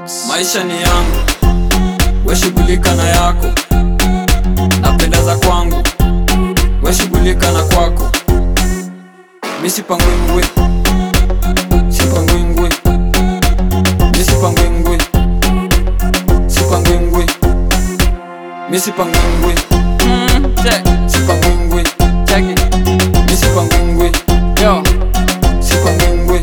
Records. Maisha ni yangu, we shughulika na yako, napenda za kwangu, we shughulika na kwako. Mi sipangwingwi, sipangwingwi, mi sipangwingwi, sipangwingwi, mi sipangwingwi, Mm, check, sipangwingwi, check it. mi sipangwingwi, Yo, sipangwingwi.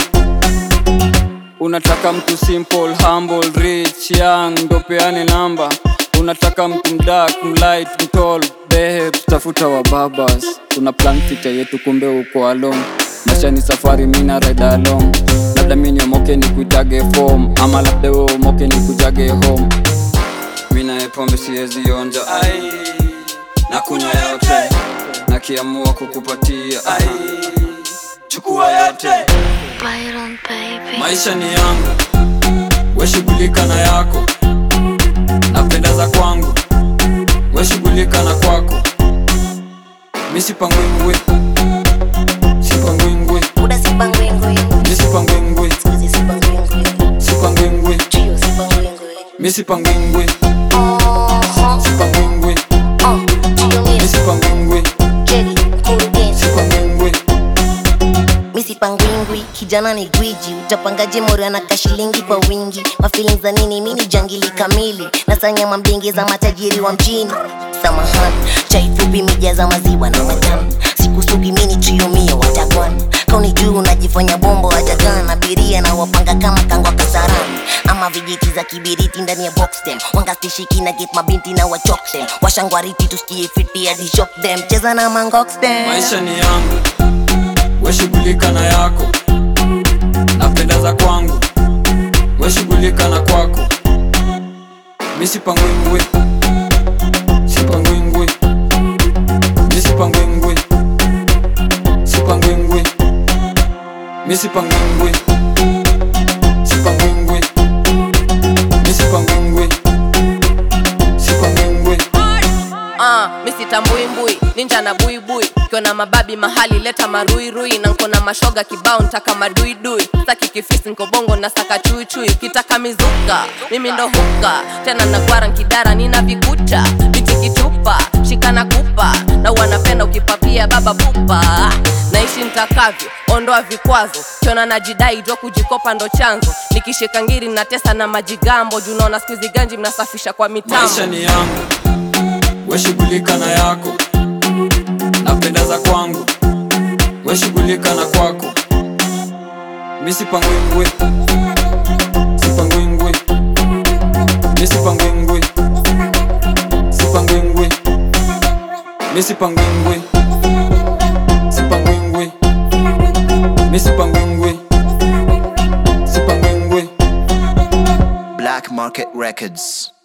unataka mtu simple, humble, rich, young, ndo peane namba. Unataka mtu mdark, mlight, mtall, babe, tafuta wa babas. Tuna plan future yetu, kumbe uko alone. Maisha ni safari, mina ride along. Labda mi niomoke ni kuitage form, ama labda wewe umoke ni kujage home. Mi naye pombe siwezi onja, ai, na kunywa yote, nakiamua kukupatia, ai, chukua yote. Byron baby. Maisha ni yangu, we shughulika na yako, napenda za kwangu, we shughulika na kwako. Mi sipangwingwi, sipangwingwi, Buda sipangwingwi. mi sipangwingwi, Sikuzi sipangwingwi. sipangwingwi, Trio sipangwingwi. mi sipangwingwi, Oh, sipangwingwi, oh, trio mi miss. sipangwingwi, Jelly, mkurugenzi. sipangwingwi. Misi pangwingwi, kijana ni gwiji, utapangaje moro na kashilingi kwa wingi? Mafeelings za nini? Mini jangili kamili, nasanya mambingi za matajiri wa mjini. Samahani, chai fupi mija za maziwa na matamu, sikusugi mini trio mio watakwan kauni juu unajifanya bombo wajagan abiria na wapanga kama kangwa kasarani ama vijiti za kibiriti ndani ya box them wangastishiki na get mabinti na wachok them washangwariti tusikie fiti hadi shock them cheza na mangox them Maisha ni yangu, we shughulika na yako, napenda za kwangu, we shughulika na kwako. Mi sipangwingwi, sipangwingwi, mi sipangwingwi, sipangwingwi, mi sipangwingwi, sipangwingwi, mi sipangwingwi, sipangwingwi. Ah, mi sitambuimbui ninja na buibui kiona mababi mahali leta maruirui na nkona mashoga kibao ntaka maduidui saki kifisi nkobongo na saka chuichui kitaka mizuka mimi ndo huka tena nagwara nkidara nina vikucha biti kitupa shikana kupa na wanapenda ukipapia baba pupa naishi ntakavyo ondoa vikwazo kiona najidai jo kujikopa ndo chanzo nikishika ngiri natesa na majigambo junaona skuizi ganji mnasafisha kwa mitambo Maisha ni yangu, we shughulika na yako, napenda za kwangu, we shughulika na kwako. Mi sipangwingwi, sipangwingwi, mi sipangwingwi, sipangwingwi, mi sipangwingwi, sipangwingwi, mi sipangwingwi, sipangwingwi. Black Market Records.